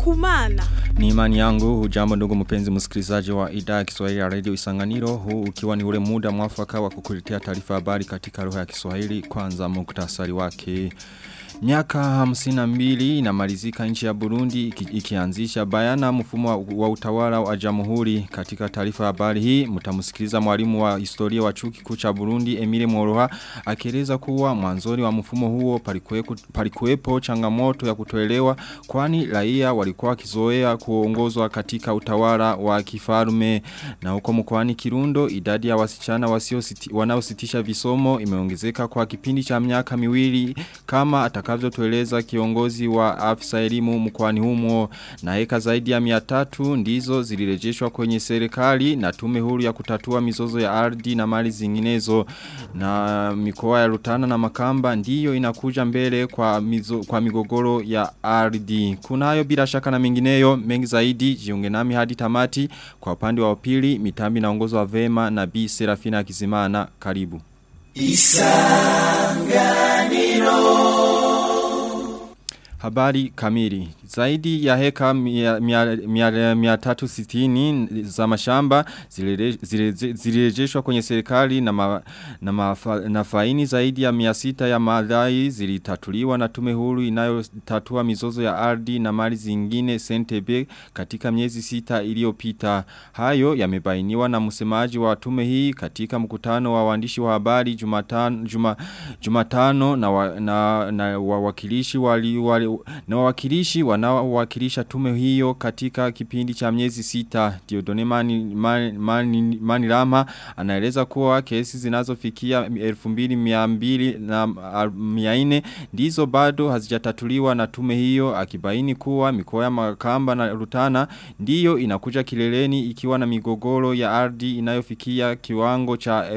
kumana. Ni imani yangu hujambo ndugu mpenzi msikilizaji wa idhaa ya Kiswahili ya Radio Isanganiro huu ukiwa ni ule muda mwafaka wa kukuletea taarifa habari katika lugha ya Kiswahili kwanza muktasari wake. Miaka hamsina mbili inamalizika nchi ya Burundi iki, ikianzisha bayana mfumo wa, wa utawala wa jamhuri katika taarifa habari hii mtamusikiliza mwalimu wa historia wa chuo kikuu cha Burundi Emile Moroha akieleza kuwa mwanzoni wa mfumo huo palikuwepo changamoto ya kutoelewa kwani raia walikuwa wakizoea kuongozwa katika utawala wa kifarume na huko mkoani Kirundo idadi ya wasichana wasio wanaositisha visomo imeongezeka kwa kipindi cha miaka miwili kama atakavyotueleza kiongozi wa afisa elimu mkoani humo na heka zaidi ya 300 ndizo zilirejeshwa kwenye serikali na tume huru ya kutatua mizozo ya ardhi na mali zinginezo na mikoa ya Rutana na Makamba ndiyo inakuja mbele kwa mizo, kwa migogoro ya ardhi kunayo bila shaka na mengineyo mengi zaidi jiunge nami hadi tamati kwa upande wa pili mitambi naongozwa vema na Bi Serafina Kizimana karibu Isanganiro Habari kamili. Zaidi ya heka mia tatu sitini za mashamba zilirejeshwa kwenye serikali na, ma, na, mafa, na faini zaidi ya mia sita ya madai zilitatuliwa na tume huru inayotatua mizozo ya ardhi na mali zingine sentebe katika miezi sita iliyopita. Hayo yamebainiwa na msemaji wa tume hii katika mkutano wa waandishi wa habari jumatano, juma, jumatano na, wa, na, na wawakilishi wali, wali na wawakilishi wanaowakilisha tume hiyo katika kipindi cha miezi sita Diodone Mani, Mani, Mani, Mani Rama anaeleza kuwa kesi zinazofikia 2200 na 400 ndizo bado hazijatatuliwa na tume hiyo akibaini kuwa mikoa ya Makamba na Rutana ndiyo inakuja kileleni ikiwa na migogoro ya ardhi inayofikia kiwango cha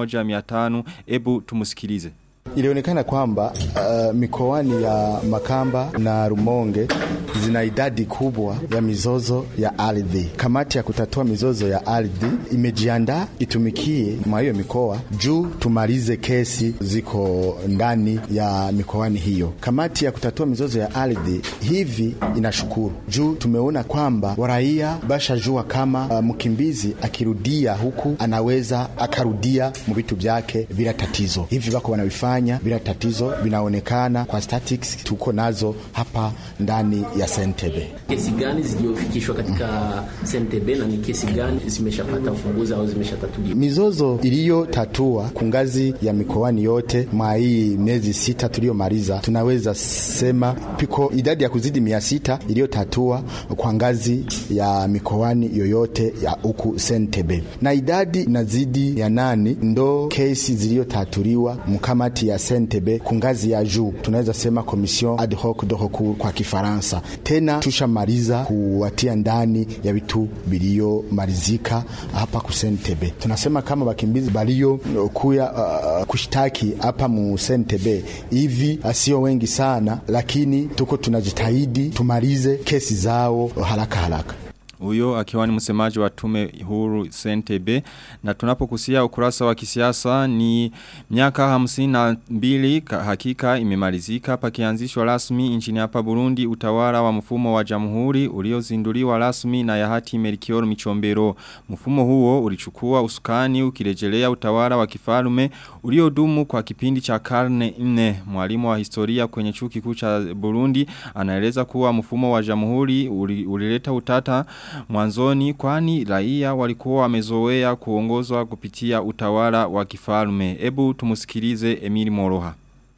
1500 ebu tumusikilize Ilionekana kwamba uh, mikoani ya Makamba na Rumonge zina idadi kubwa ya mizozo ya ardhi. Kamati ya kutatua mizozo ya ardhi imejiandaa itumikie mwa hiyo mikoa juu tumalize kesi ziko ndani ya mikoani hiyo. Kamati ya kutatua mizozo ya ardhi hivi inashukuru juu tumeona kwamba waraia bashajua kama uh, mkimbizi akirudia huku anaweza akarudia mu vitu vyake bila tatizo. Hivi bako wanavifanya kufanya bila tatizo vinaonekana kwa statistics tuko nazo hapa ndani ya Sentebe. Kesi gani zilizofikishwa katika Sentebe na ni kesi gani zimeshapata ufunguzi au zimeshatatuliwa? Mizozo iliyotatua kungazi ya mikoani yote mwa hii miezi sita tuliyomaliza, tunaweza sema piko idadi ya kuzidi mia sita iliyotatua kwa ngazi ya mikoani yoyote ya huku Sentebe, na idadi nazidi ya nani ndo kesi ziliyotatuliwa mkamati ya Sentebe kungazi ya juu, tunaweza sema komision ad hoc de recours kwa Kifaransa. Tena tushamaliza kuwatia ndani ya vitu biliyomalizika hapa ku Sentebe. Tunasema kama wakimbizi balio kuya uh, kushtaki hapa mu Sentebe hivi sio wengi sana, lakini tuko tunajitahidi tumalize kesi zao haraka haraka. Uyo akiwa ni msemaji wa tume huru Sentebe na tunapokusia ukurasa wa kisiasa ni miaka hamsini na mbili hakika imemalizika pakianzishwa rasmi nchini hapa Burundi utawala wa mfumo wa jamhuri uliozinduliwa rasmi na Yahati Melchior Michombero. Mfumo huo ulichukua usukani ukirejelea utawala wa kifalume uliodumu kwa kipindi cha karne nne. Mwalimu wa historia kwenye chuo kikuu cha Burundi anaeleza kuwa mfumo wa jamhuri ulileta utata mwanzoni kwani raia walikuwa wamezoea kuongozwa kupitia utawala wa kifalme. Ebu tumusikilize Emili Moroha.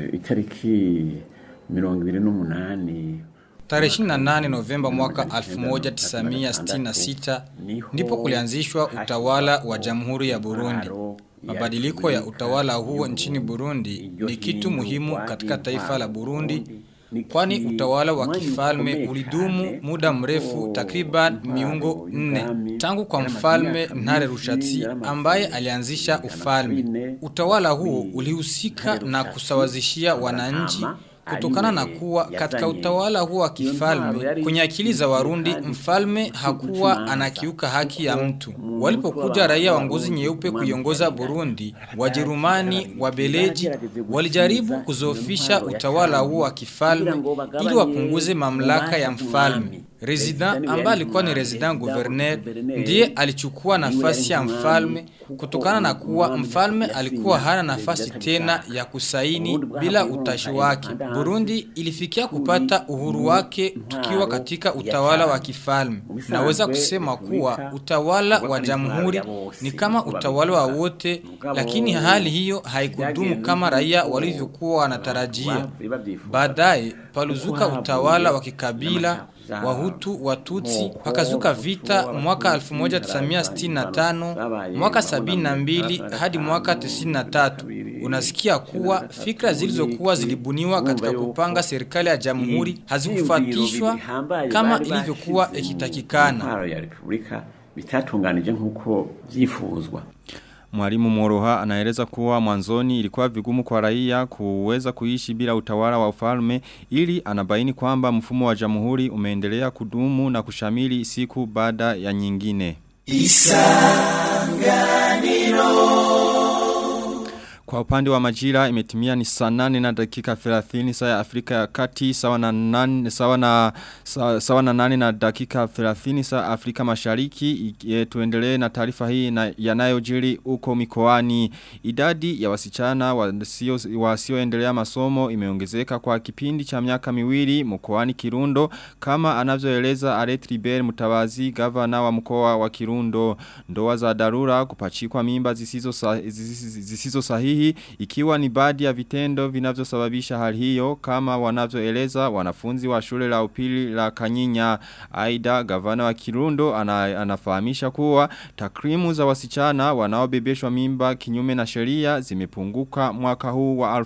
Itariki 28 Tarehe 28 Novemba mwaka 1966 ndipo kulianzishwa utawala wa Jamhuri ya Burundi. Mabadiliko ya utawala huo nchini Burundi ni kitu muhimu katika taifa la Burundi kwani utawala wa kifalme ulidumu muda mrefu takriban miungo nne tangu kwa mfalme Ntare Rushatsi ambaye alianzisha ufalme. Utawala huo ulihusika na kusawazishia wananchi kutokana na kuwa katika utawala huo wa kifalme kwenye akili za Warundi mfalme hakuwa anakiuka haki ya mtu. Walipokuja raia wa ngozi nyeupe kuiongoza Burundi, Wajerumani, Wabeleji walijaribu kuzofisha utawala huo wa kifalme ili wapunguze mamlaka ya mfalme. Resident ambaye alikuwa ni resident gouverneur ndiye alichukua nafasi ya mfalme kutokana na kuwa mfalme alikuwa hana nafasi tena ya kusaini bila utashi wake. Burundi ilifikia kupata uhuru wake tukiwa katika utawala wa kifalme. Naweza kusema kuwa utawala wa jamhuri ni kama utawala wa wote, lakini hali hiyo haikudumu kama raia walivyokuwa wanatarajia. Baadaye paluzuka utawala wa kikabila Wahutu, Watutsi, pakazuka vita mwaka 1965, mwaka 72 hadi mwaka 93. Unasikia kuwa fikra zilizokuwa zilibuniwa katika kupanga serikali ya jamhuri hazikufuatishwa kama ilivyokuwa ikitakikana. bitatunganije nk'uko byifuzwa Mwalimu Moroha anaeleza kuwa mwanzoni ilikuwa vigumu kwa raia kuweza kuishi bila utawala wa ufalme ili anabaini kwamba mfumo wa jamhuri umeendelea kudumu na kushamili siku baada ya nyingine. Kwa upande wa majira imetimia ni saa nane na dakika 30 saa ya Afrika ya kati sawa na nane, sawa na, sawa, sawa na nane na dakika 30 saa Afrika mashariki e, tuendelee na taarifa hii na yanayojiri uko mikoani idadi ya wasichana wasio wasioendelea masomo imeongezeka kwa kipindi cha miaka miwili mkoani Kirundo kama anavyoeleza Aret Riber Mutawazi gavana wa mkoa wa Kirundo ndoa za dharura kupachikwa mimba zisizo sahihi, zisizo sahihi ikiwa ni baadhi ya vitendo vinavyosababisha hali hiyo kama wanavyoeleza wanafunzi wa shule la upili la Kanyinya aida gavana wa Kirundo ana, anafahamisha kuwa takrimu za wasichana wanaobebeshwa mimba kinyume na sheria zimepunguka mwaka huu wa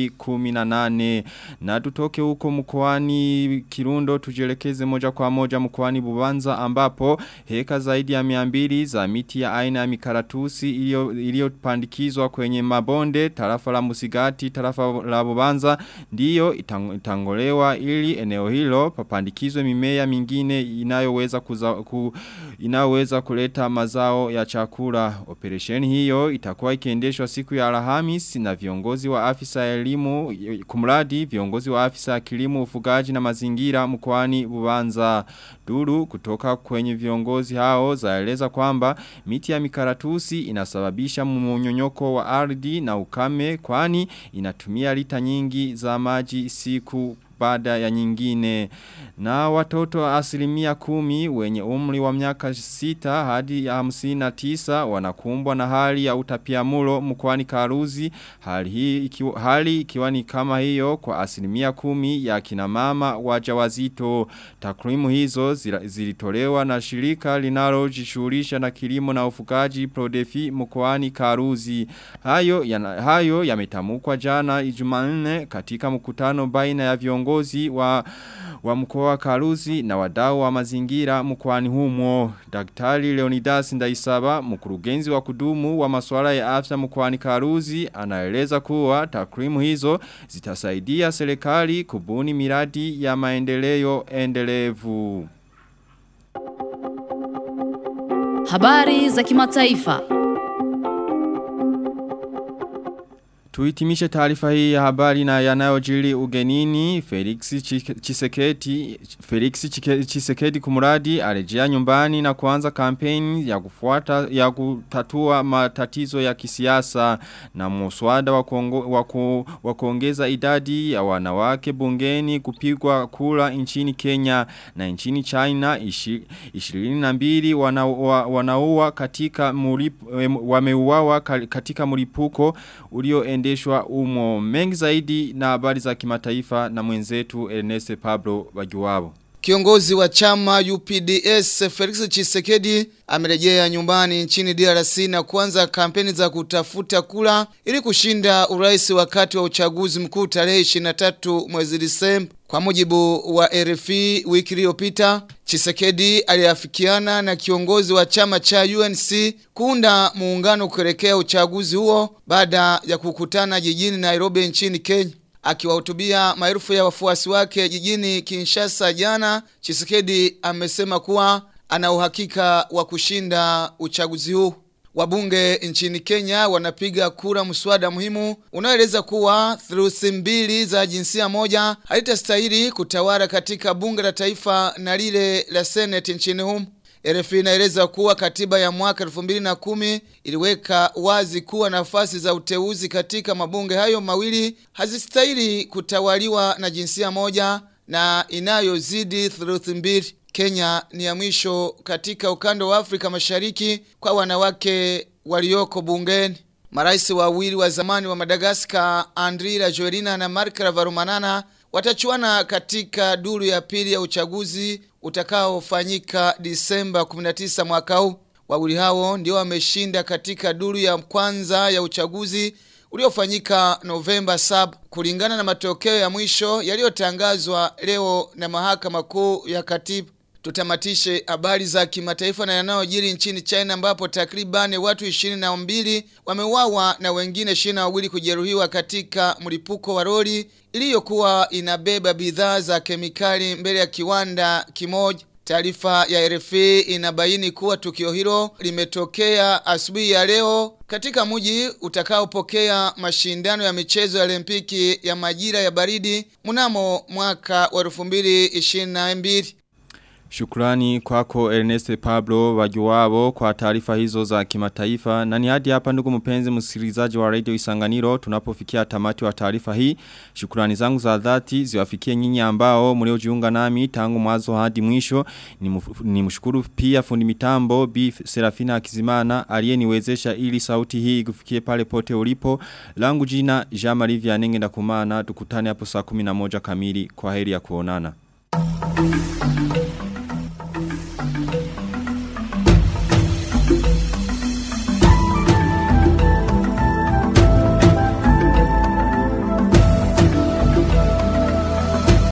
2018 na tutoke huko mkoani Kirundo tujelekeze moja kwa moja mkoani Bubanza ambapo heka zaidi ya 200 za miti ya aina ya mikaratusi iliyopandikizwa kwenye mabonde tarafa la Musigati tarafa la Bubanza ndiyo itang, itangolewa ili eneo hilo papandikizwe mimea mingine inayoweza kuza, ku, inayoweza kuleta mazao ya chakula operesheni hiyo itakuwa ikiendeshwa siku ya Alhamis na viongozi wa afisa ya elimu kumradi viongozi wa afisa ya kilimo ufugaji na mazingira mkoani Bubanza duru kutoka kwenye viongozi hao zaeleza kwamba miti ya mikaratusi inasababisha mmonyonyoko wa ardhi na ukame kwani inatumia lita nyingi za maji siku baada ya nyingine. Na watoto asilimia kumi wenye umri wa miaka sita hadi ya hamsina tisa wanakumbwa na hali ya utapiamulo mkwani karuzi. Hali, hii ikiwa, hali ikiwa ni kama hiyo kwa asilimia kumi ya kinamama wajawazito. Takrimu hizo zilitolewa na shirika linalo jishurisha na kilimo na ufugaji prodefi mkwani karuzi. Hayo ya, hayo yametamukwa jana ijumanne katika mkutano baina ya viongozi viongozi wa, wa mkoa wa Karuzi na wadau wa mazingira mkoani humo. Daktari Leonidas Ndaisaba, mkurugenzi wa kudumu wa masuala ya afya mkoani Karuzi, anaeleza kuwa takrimu hizo zitasaidia serikali kubuni miradi ya maendeleo endelevu. Habari za kimataifa. Tuitimishe taarifa hii ya habari na yanayojiri ugenini Felix Chisekedi Felix Chisekedi kumuradi arejea nyumbani na kuanza kampeni ya kufuata ya kutatua matatizo ya kisiasa na muswada wa, waku, wa kuongeza idadi ya wanawake bungeni kupigwa kula nchini Kenya na nchini China ishi, 22 wanaua wana katika mulip, wameuawa katika mlipuko ulio kuendeshwa umo mengi zaidi na habari za kimataifa na mwenzetu Ernest Pablo Bagiwabo. Kiongozi wa chama UPDS Felix Chisekedi amerejea nyumbani nchini DRC na kuanza kampeni za kutafuta kula ili kushinda urais wakati wa uchaguzi mkuu tarehe 23 mwezi Disemba. Kwa mujibu wa RFI wiki iliyopita, Chisekedi aliafikiana na kiongozi wa chama cha UNC kuunda muungano kuelekea uchaguzi huo baada ya kukutana jijini Nairobi nchini Kenya. Akiwahutubia maelfu ya wafuasi wake jijini Kinshasa jana, Chisekedi amesema kuwa ana uhakika wa kushinda uchaguzi huu. Wabunge nchini Kenya wanapiga kura mswada muhimu unaoeleza kuwa theluthi mbili za jinsia moja halitastahili kutawala katika bunge la taifa na lile la seneti nchini humo. RFI inaeleza kuwa katiba ya mwaka 2010 iliweka wazi kuwa nafasi za uteuzi katika mabunge hayo mawili hazistahili kutawaliwa na jinsia moja na inayozidi theluthi mbili. Kenya ni ya mwisho katika ukanda wa Afrika Mashariki kwa wanawake walioko bungeni. Marais wawili wa zamani wa Madagascar, Andry Rajoelina na Marc Ravalomanana watachuana katika duru ya pili ya uchaguzi utakaofanyika Disemba 19 mwaka huu. Wawili hao ndio wameshinda katika duru ya kwanza ya uchaguzi uliofanyika Novemba 7 kulingana na matokeo ya mwisho yaliyotangazwa leo na mahakama kuu ya katiba. Tutamatishe habari za kimataifa na yanayojiri nchini China ambapo takribani watu 22 wameuawa na wengine 22 kujeruhiwa katika mlipuko wa lori iliyokuwa inabeba bidhaa za kemikali mbele ya kiwanda kimoja. Taarifa ya RFI inabaini kuwa tukio hilo limetokea asubuhi ya leo katika mji utakaopokea mashindano ya michezo ya Olimpiki ya majira ya baridi mnamo mwaka wa 2022. Shukrani kwako Ernest Pablo wajuwabo kwa taarifa hizo za kimataifa. Na ni hadi hapa ndugu mpenzi msikilizaji wa Radio Isanganiro tunapofikia tamati wa taarifa hii. Shukrani zangu za dhati ziwafikie nyinyi ambao mliojiunga nami tangu mwanzo hadi mwisho. Ni mshukuru pia fundi mitambo Bi Serafina Akizimana aliyeniwezesha ili sauti hii kufikie pale pote ulipo. Langu jina Jean Marie Vianenge ndakumana tukutane hapo saa 11 kamili. Kwa heri ya kuonana. Thank you.